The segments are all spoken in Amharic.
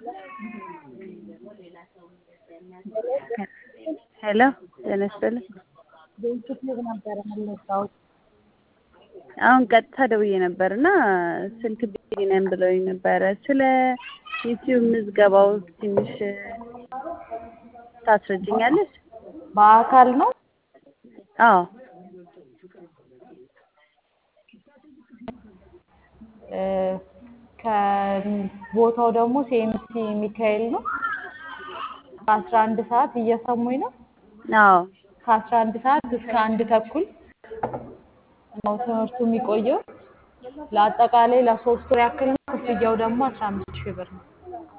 ሄሎ ጤና ይስጥልኝ። በዩቲዩብ ነበረ የምንወጣው። አሁን ቀጥታ ደውዬ ነበር እና ስልክ ቢዚ ነን ብለውኝ ነበረ። ስለ ዩቲዩብ ምዝገባው ትንሽ ታስረጅኛለሽ? በአካል ነው አዎ እ ከቦታው ደግሞ ሲኤምሲ ሚካኤል ነው። ከአስራ አንድ ሰዓት እየሰሙኝ ነው። አዎ ከአስራ አንድ ሰዓት እስከ አንድ ተኩል ነው ትምህርቱ የሚቆየው። ለአጠቃላይ ለሶስት ወር ያክል ነው። ክፍያው ደግሞ አስራ አምስት ሺህ ብር ነው።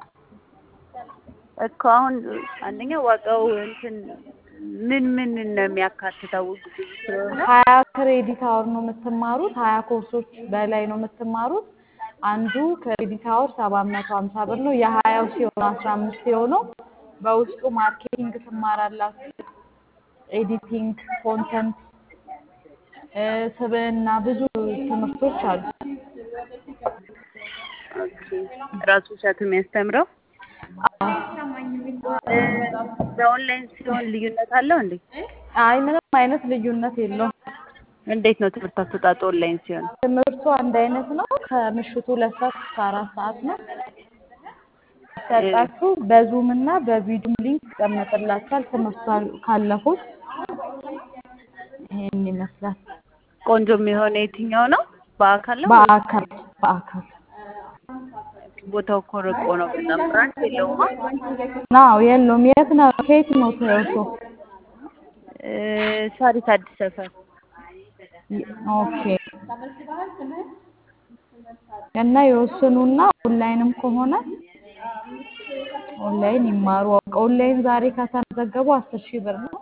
እኮ አሁን አንደኛ ዋጋው እንትን ምን ምን ነው የሚያካትተው? ብዙ ስለሆነ ሀያ ክሬዲት አወር ነው የምትማሩት። ሀያ ኮርሶች በላይ ነው የምትማሩት። አንዱ ክሬዲት አወር ሰባት መቶ ሀምሳ ብር ነው። የሀያው ሲሆን አስራ አምስት የሆነው በውስጡ ማርኬቲንግ ትማራላችሁ፣ ኤዲቲንግ፣ ኮንተንት፣ ስብዕና ብዙ ትምህርቶች አሉ። ራሱ እሸቱ የሚያስተምረው በኦንላይን ሲሆን ልዩነት አለው እንዴ? አይ ምንም አይነት ልዩነት የለውም። እንዴት ነው ትምህርት አሰጣጡ ኦንላይን ሲሆን? ትምህርቱ አንድ አይነት ነው። ከምሽቱ ሁለት ሰዓት እስከ አራት ሰዓት ነው ሰጣችሁ። በዙም እና በቪዲዮ ሊንክ ይቀመጥላችኋል። ትምህርቱ ካለፉት ይሄን ይመስላል። ቆንጆ የሚሆነ የትኛው ነው? በአካል ነው? በአካል በአካል ቦታው እኮ ርቆ ነው በጣም ብራንች የለውማ። ናው የለውም። የት ነው? ከየት ነው ትምህርቱ? እ ሳሪስ አዲስ ሰፈር ኦኬ። እና ይወስኑና ኦንላይንም ከሆነ ኦንላይን ይማሩ። ኦንላይን ዛሬ ከተመዘገቡ አስር ሺህ ብር ነው።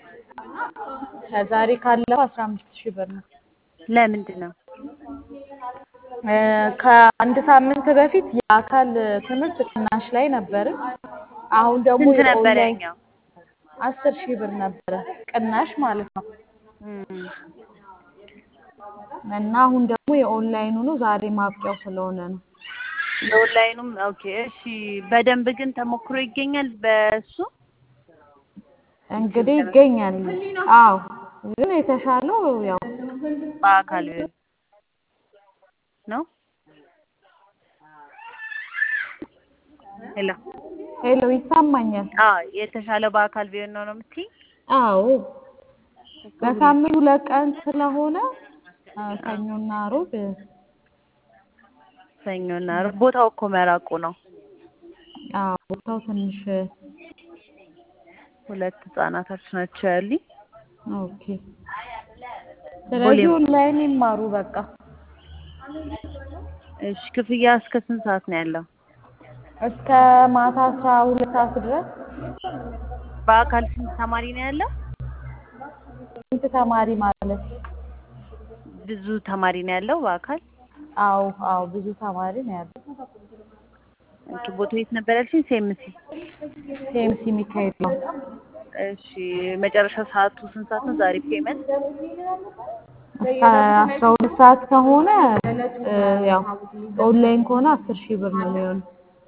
ከዛሬ ካለፈው አስራ አምስት ሺህ ብር ነው። ለምንድን ነው? እ ከአንድ ሳምንት በፊት የአካል ትምህርት ቅናሽ ላይ ነበርን። አሁን ደግሞ ስንት ነበር የኦንላይን ያኛው? አስር ሺህ ብር ነበረ ቅናሽ ማለት ነው። እም፣ እና አሁን ደግሞ የኦንላይኑ ነው ዛሬ ማብቂያው ስለሆነ ነው። የኦንላይኑም ኦኬ። እሺ በደንብ ግን ተሞክሮ ይገኛል በሱ እንግዲህ ይገኛል። አዎ ግን የተሻለው ያው በአካል ቢሆን ነው። ሄሎ ሄሎ ይሰማኛል። አዎ የተሻለው በአካል ቢሆን ነው ነው የምትይኝ? አዎ በሳምንት ሁለት ቀን ስለሆነ አ፣ ሰኞና ሮብ ሰኞና ዓርብ ቦታው እኮ መራቁ ነው። አዎ ቦታው ትንሽ ሁለት ህጻናቶች ናቸው ያሉኝ። ኦኬ። ስለዚህ ኦንላይን ይማሩ በቃ። እሺ ክፍያ እስከ ስንት ሰዓት ነው ያለው? እስከ ማታ አስራ ሁለት ሰዓት ድረስ በአካል ስንት ተማሪ ነው ያለው? ስንት ተማሪ ማለት? ብዙ ተማሪ ነው ያለው በአካል? አዎ አዎ ብዙ ተማሪ ነው ያለው። ኦኬ ቦታው የት ነበር ያልሽኝ? ሴምሲ። ሴምሲ ሚካኤል ነው። እሺ መጨረሻ ሰዓቱ ስንት ሰዓት ነው ዛሬ ፔመንት? እስከ አስራ ሁለት ሰዓት ከሆነ እ፣ ያው ኦንላይን ከሆነ አስር ሺህ ብር ነው የሚሆነው።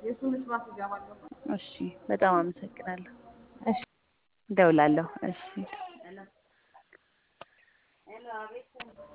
እሺ በጣም አመሰግናለሁ። እሺ እደውላለሁ። እሺ